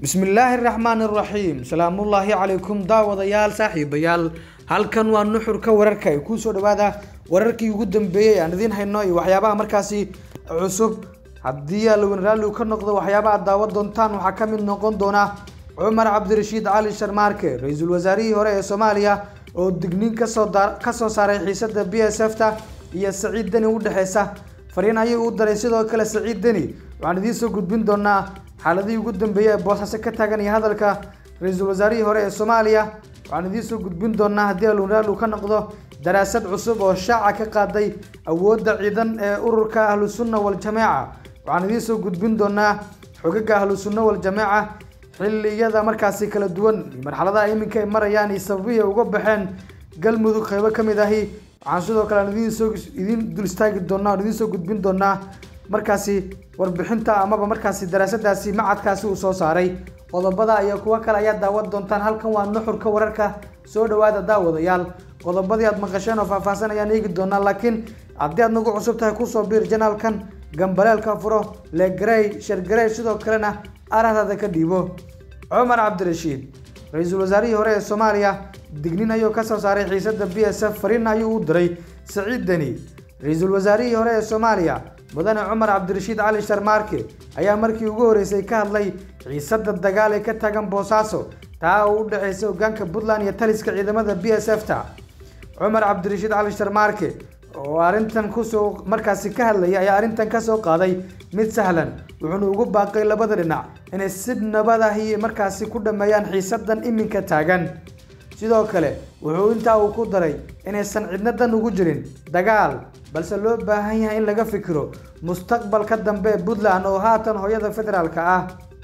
bismillaahi raxmaani raxiim salaamullaahi calaykum daawadayaal saaxiibayaal halkan waa nuxurka wararka ee kusoo dhawaada wararkii ugu dambeeyey aan idiin hayno iyo waxyaabaha markaasi cusub haddii alwen raalli ka noqdo waxyaabaha daawan doontaan waxaa ka mid noqon doona cumar cabdirashiid cali sharmaarke ra-iisul wasaarihii hore ee soomaaliya oo digniin kasoo kasoo saaray xiisada b s f ta iyo saciid deni udhexeysa fariin ayay u daray sidoo kale saciid deni waxaan idiin soo gudbin doonaa xaaladihii ugu dambeeyey ee boosaaso ka taagan iyo hadalka ra-iisul wasaarihii hore ee soomaaliya waxaan idiin soo gudbin doonaa haddii alwenraal uu ka noqdo daraasad cusub oo shaaca ka qaaday awoodda ciidan ee ururka ahlu sunna wal-jameeca waxaan idiin soo gudbin doonaa xogaga ahlu sunna wal-jameeca xilliyada markaasi kala duwan marxaladaha iminka ay marayaan iyo sababihii ay uga baxeen galmudug qeybo ka mid ahi waxaan sidoo kale aan idiin soo idiin dul istaagi doonaa aan idiin soo gudbin doonaa markaasi warbixinta amaba markaasi daraasadaasi macadkaasi uu soo saaray qodobada iyo kuwo kale ayaa daawan doontaan halkan waa nuxurka wararka soo dhawaada daawadayaal qodobadii aad maqasheen oo faahfaahsan ayaan eegi doonaa laakiin haddii aad nagu cusub tahay kusoo biir janaalkan gambaleelka furo legarey shargarey sidoo kalena arahdaada ka dhiibo cumar cabdirashiid ra-iisul wasaarihii hore ee soomaaliya dignin ayuu kasoo saaray xiisada b s f fariin ayuu u diray saciid deni ra-iisul wasaarihii hore ee soomaaliya mudane cumar cabdirashiid cali sharmaarke ayaa markii ugu horeysay ka hadlay xiisada dagaal ee ka taagan boosaaso taa oo u dhexeysa hogaanka puntland iyo taliska ciidamada b s f ta cumar cabdirashiid cali sharmaarke oo arrintan kusoo markaasi ka hadlaya ayaa arrintan kasoo qaaday mid sahlan wuxuuna ugu baaqay labada dhinac inay si nabadahi markaasi ku dhameeyaan xiisadan iminka taagan sidoo kale wuxuu intaa uu ku daray inaysan cidna dan ugu jirin dagaal balse loo baahan yahay in laga fikiro mustaqbalka dambe ee puntland oo haatan hooyada federaalka ah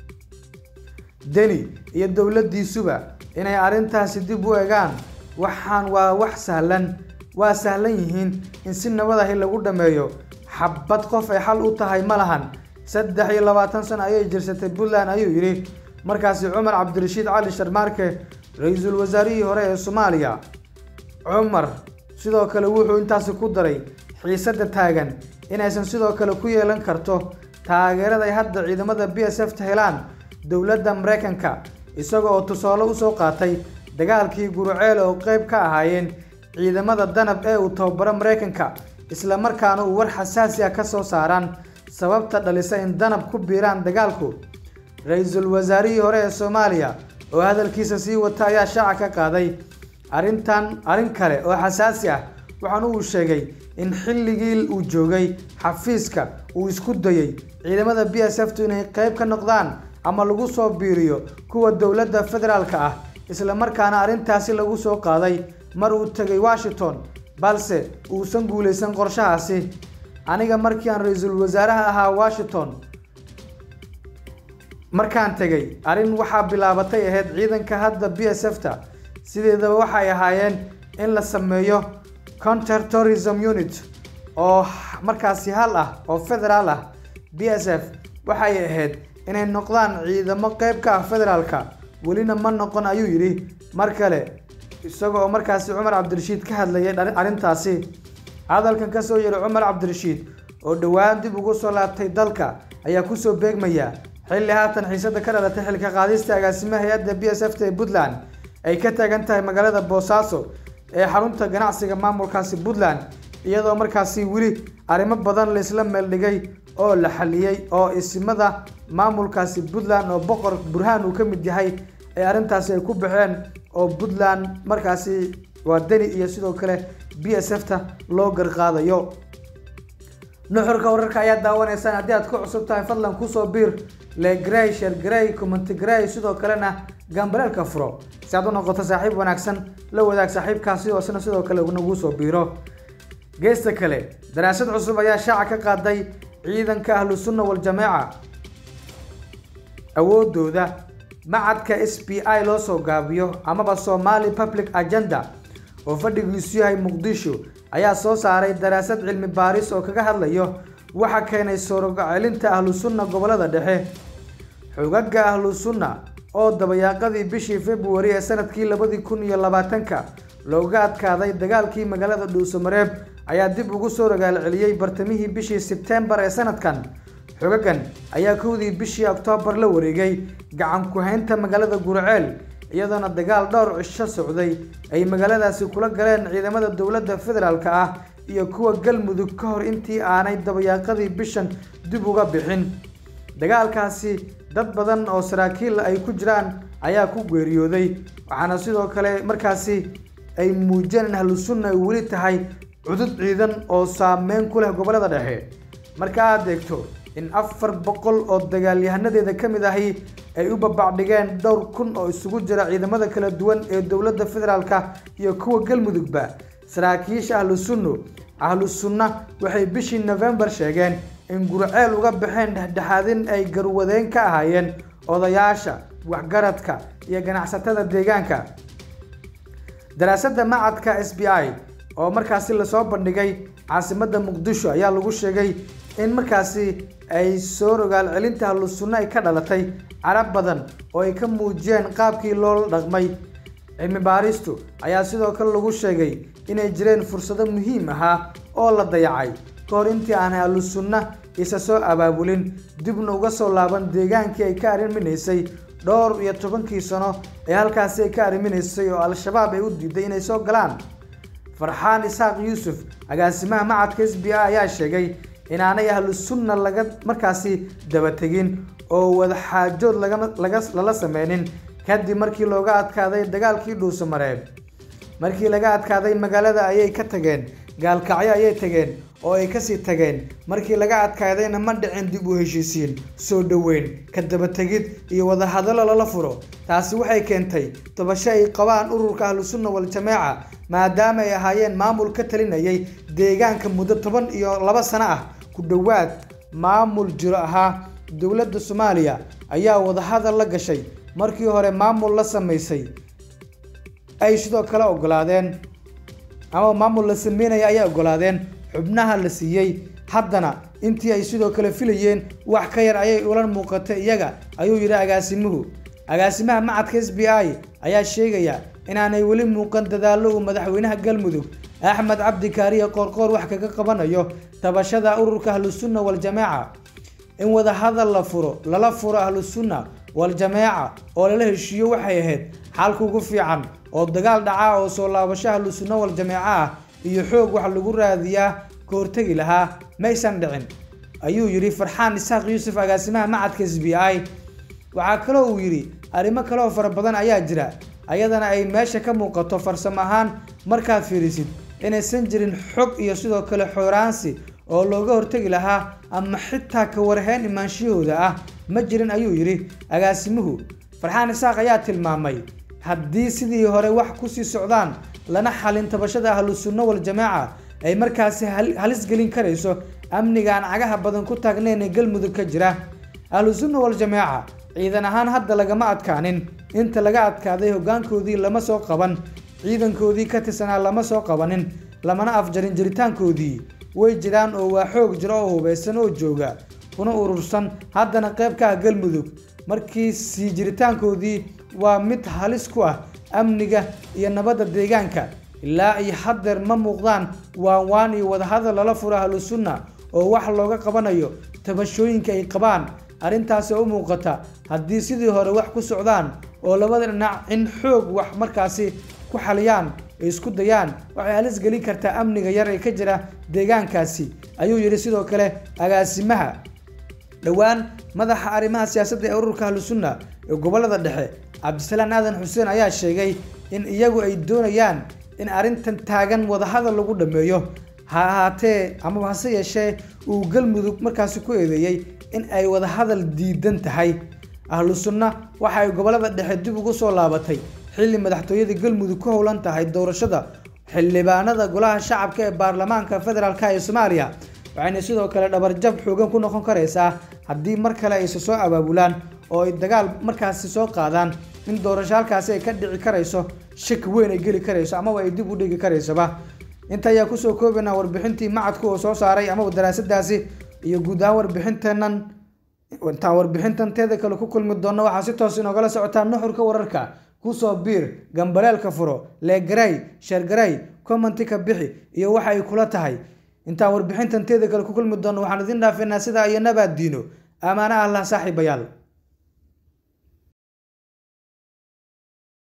deni iyo dowladiisuba inay arrintaasi dib u egaan waxaan waa wax sahlan waa sahlan yihiin in si nabadahi lagu dhameeyo xabad qof ay xal u tahay ma lahan saddex iyo labaatan sano ayay jirsatay puntland ayuu yidhi markaasi cumar cabdirashiid cali sharmaarke ra-iisul wasaarihii hore ee soomaaliya cumar sidoo kale wuxuu intaasi ku daray xiisada taagan inaysan sidoo kale ku yeelan karto taageerada ay hadda ciidamada b s f ta helaan dowladda mareykanka isaga oo tusaale usoo qaatay dagaalkii guruceel oo qeyb ka ahaayeen ciidamada danab ee uu tababaro mareykanka islamarkaana uu war xasaasi ah kasoo saaraan sababta dhalisa in danab ku biiraan dagaalku ra-iisul wasaarihii hore ee soomaaliya oo hadalkiisa sii wata ayaa shaaca ka qaaday arrintan arrin kale oo xasaasi ah waxaana uu sheegay in xilligii uu joogay xafiiska uu isku dayay ciidamada b s f tu inay qeyb ka noqdaan ama lagu soo biiriyo kuwa dowladda federaalka ah islamarkaana arrintaasi lagu soo qaaday mar uu tegay washington balse uusan guulaysan qorshahaasi aniga markii aan ra-iisul wasaaraha ahaa washington markaan tegay arrin waxaa bilaabatay ahayd ciidanka hadda b s f ta sideedaba waxay ahaayeen in la sameeyo counter tourism unit oo markaasi hal ah oo federaal ah b s f waxay ahayd inay noqdaan ciidamo qeyb ka ah federaalka welina ma noqon ayuu yidhi mar kale isaga oo markaasi cumar cabdirashiid ka hadlayay arrintaasi hadalkan kasoo yeeray cumar cabdirashiid oo dhowaan dib ugu soo laabtay dalka ayaa kusoo beegmaya xilli haatan xiisada ka dhalatay xilka qaadista agaasimaha hay-adda b s f ta ee puntland ay ka taagan tahay magaalada boosaaso ee xarunta ganacsiga maamulkaasi puntland iyadoo markaasi weli arrimo badan laisla meeldhigay oo la xaliyey oo isimada maamulkaasi puntland oo boqor burhaan uu ka mid yahay ee arrintaasi ay ku baxeen oo puntland markaasi waa deni iyo sidoo kale b s f ta loo garqaadayo nuxurka wararka ayaa daawanaysaan haddii aad ku cusub tahay fadlan kusoo biir legrey shergrey commentigrey sidoo kalena gambaleelka furo si aad u noqoto saaxiib wanaagsan la wadaag saaxiibkaasi oo isna sidoo kale nagu soo biiro geesta kale daraasad cusub ayaa shaaca ka qaaday ciidanka ahlu sunna wal-jameeca awoodooda macadka s b i loo soo gaabiyo amaba somali public agenda oo fadhigiisu yahay muqdisho ayaa soo saaray daraasad cilmi baaris oo kaga hadlayo waxa keenay sorogocelinta ahlu sunna gobolada dhexe xogaga ahlu sunna oo dabayaaqadii bishii februari ee sanadkii labadii kun iyo labaatanka looga adkaaday dagaalkii magaalada dhuusamareeb ayaa dib ugu soo ragaal celiyey bartamihii bishii sebtembar ee sanadkan xogagan ayaa kowdii bishii oktoobar la wareegay gacan ku-haynta magaalada gurceel iyadoona dagaal dhowr cisho socday ay magaaladaasi kula galeen ciidamada dowladda federaalk ah iyo kuwa galmudug ka hor intii aanay dabayaaqadii bishan dib uga bixin dagaalkaasi dad badan oo saraakiil ay ku jiraan ayaa ku geeriyooday waxaana sidoo kale markaasi ay muujiyeen in ahlu sunna ay weli tahay cudud ciidan oo saameyn ku leh gobollada dhexe marka aad eegto in afar boqol oo dagaalyahanadeeda ka mid ahi ay u babacdhigeen dhowr kun oo isugu jira ciidamada kala duwan ee dowladda federaalka iyo kuwa galmudugba saraakiisha ahlu sunno ahlu sunna waxay bishii nofembar sheegeen in gurceel uga baxeen dhexdhexaadin ay garwadeen ka ahaayeen odayaasha waxgaradka iyo ganacsatada deegaanka daraasadda macadka s b i oo markaasi lasoo bandhigay caasimadda muqdisho ayaa lagu sheegay in markaasi ay soo rogaal celinta ahlu sunno ay ka dhalatay carab badan oo ay ka muujiyeen qaabkii loola dhaqmay cilmi baaristu ayaa sidoo kale lagu sheegay inay jireen fursado muhiim ahaa oo la dayacay ka hor intii aanay ahlu sunna isa soo abaabulin dibna uga soo laaban deegaankii ay ka arriminaysay dhowr iyo tobankii sano ee halkaasi ay ka arriminaysay oo al-shabaab ay u diiday inay soo galaan farxaan isaaq yuusuf agaasimaha macadka s b i ayaa sheegay inaanay ahlu sunna laga markaasi dabategin oo wadaxaajood laga lala sameynin kadib markii looga adkaaday dagaalkii dhuusamareeb markii laga adkaaday magaalada ayay ka tageen gaalkacyo ayay tageen oo ay kasii tageen markii laga adkaadayna ma dhicin dib u heshiisiin soo dhoweyn ka dabategid iyo wadahadallo lala furo taasi waxay keentay tobasho ay qabaan ururka ahlu sunna wal-jamaaca maadaama ay ahaayeen maamul ka talinayay deegaanka muddo toban iyo laba sano ah ku dhowaad maamul jiro ahaa dowladda soomaaliya ayaa wadahadal la gashay markii hore maamul la samaysay ay sidoo kale ogolaadeen ama maamul la sameynaya ayay ogolaadeen xubnaha la siiyey haddana intii ay sidoo kale filayeen wax ka yar ayay ula muuqatay iyaga ayuu yidhi agaasimuhu agaasimaha macadka s b i ayaa sheegaya inaanay weli muuqan dadaallo uu madaxweynaha galmudug axmed cabdi kaariye qoorqoor wax kaga qabanayo tabashada ururka ahlu sunna wal-jamaaca in wadahadal la furo lala furo ahlu sunna wal-jamaaca oo lala heshiiyo waxay ahayd xalka ugu fiican oo dagaal dhaca oo soo laabasho ahlu sunna wal-jamaaca ah iyo xoog wax lagu raadiyaa ka hortegi lahaa maysan dhicin ayuu yidhi farxaan isaaq yuusuf agaasimaha macadka s b i waxaa kaloo uu yidhi arrimo kale oo fara badan ayaa jira ayadana ay meesha ka muuqato farsamo ahaan markaad fiirisid inaysan jirin xog iyo sidoo kale xooraansi oo looga hortegi lahaa ama xitaa ka warheen imaanshiyahooda ah ma jirin ayuu yidhi agaasimuhu farxaan isaaq ayaa tilmaamay haddii sidii hore wax kusii socdaan lana xalin tabashada ahlu sunno wal-jamaaca ay markaasi halis gelin karayso amniga aan cagaha badan ku taagnayn ee galmudug ka jira ahlu sunna wal-jamaaca ciidan ahaan hadda lagama adkaanin inta laga adkaaday hoggaankoodii lama soo qaban ciidankoodii ka tirsanaa lama soo qabanin lamana afjarin jiritaankoodii way jiraan oo waa xoog jiro oo hubaysan oo jooga kuna urursan haddana qayb ka ah galmudug markii sii jiritaankoodii waa mid halis ku ah amniga iyo nabadda deegaanka ilaa iyo haddeer ma muuqdaan waan waan iyo wadahadal lala furo ahlu sunna oo wax looga qabanayo tabashooyinka ay qabaan arrintaasi oo u muuqata haddii sidii hore wax ku socdaan oo labada dhinac in xoog wax markaasi ku xaliyaan ay isku dayaan waxay halis gelin kartaa amniga yar ee ka jira deegaankaasi ayuu yidhi sidoo kale agaasimaha dhowaan madaxa arrimaha siyaasadda ee ururka ahlu sunna ee gobollada dhexe cabdisalaan aadan xuseen ayaa sheegay in iyagu ay doonayaan in arrintan taagan wadahadal lagu dhammeeyo ha ahaatee amaba hase yeeshee uu galmudug markaasi ku eedeeyey in ay wadahadal diidan tahay ahlu sunna waxa ay gobollada dhexe dib ugu soo laabatay xilli madaxtooyada galmudug ku howlan tahay doorashada xildhibaanada golaha shacabka ee baarlamaanka federaalk ee soomaaliya waxayna sidoo kale dhabarjab xoogan ku noqon karaysaa haddii mar kale ayse soo abaabulaan oo ay dagaal markaasi soo qaadaan in doorasho halkaasi ay ka dhici karayso shaki weyn ay geli karayso amaba ay dib u dhigi karaysoba inta ayaa kusoo koobaynaa warbixintii macadku oo soo saaray amaba daraasadaasi iyo guud ahaan warbixinteenan intaan warbixintan teeda kale ku kulmi doonno waxaa si toos inoogala socotaa nuxurka wararka kusoo biir gambaleelka furo leegaray sheergaray commenti ka bixi iyo waxa ay kula tahay intaan warbixintan teeda kale ku kulmi doono waxaan idin dhaafinaa sidaa iyo nabaad diino amaana allah saaxiibayaal